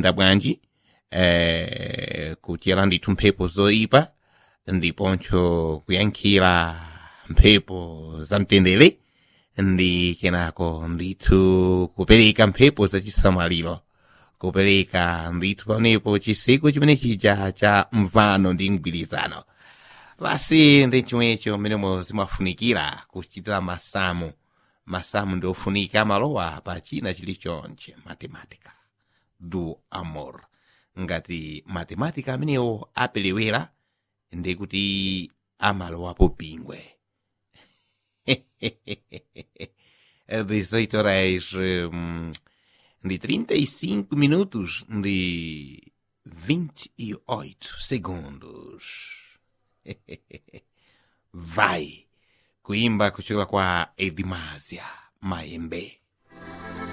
zikuyenda bwanji eh, kutyera ndithu mphepo zoyipa ndiponso kuyankhira mphepo zamtendere ndi kenako ndithu kupereka mphepo zachisamaliro kupereka ndithu pamenepo chiseko chimene chija cha mvano ndi mgwirizano basi ndi chomwecho mmenemo zimafunikira kuchitira masamu masamu ndi ofunika malowa pa china chilichonse matematika do amor ngati matematika amenewo apelewera ndi kuti amalowapo pingwe 18 horas hum, de 35 minutos de 28 segundos. Vai kuimba kuchokera kwa Edimasia Maembe.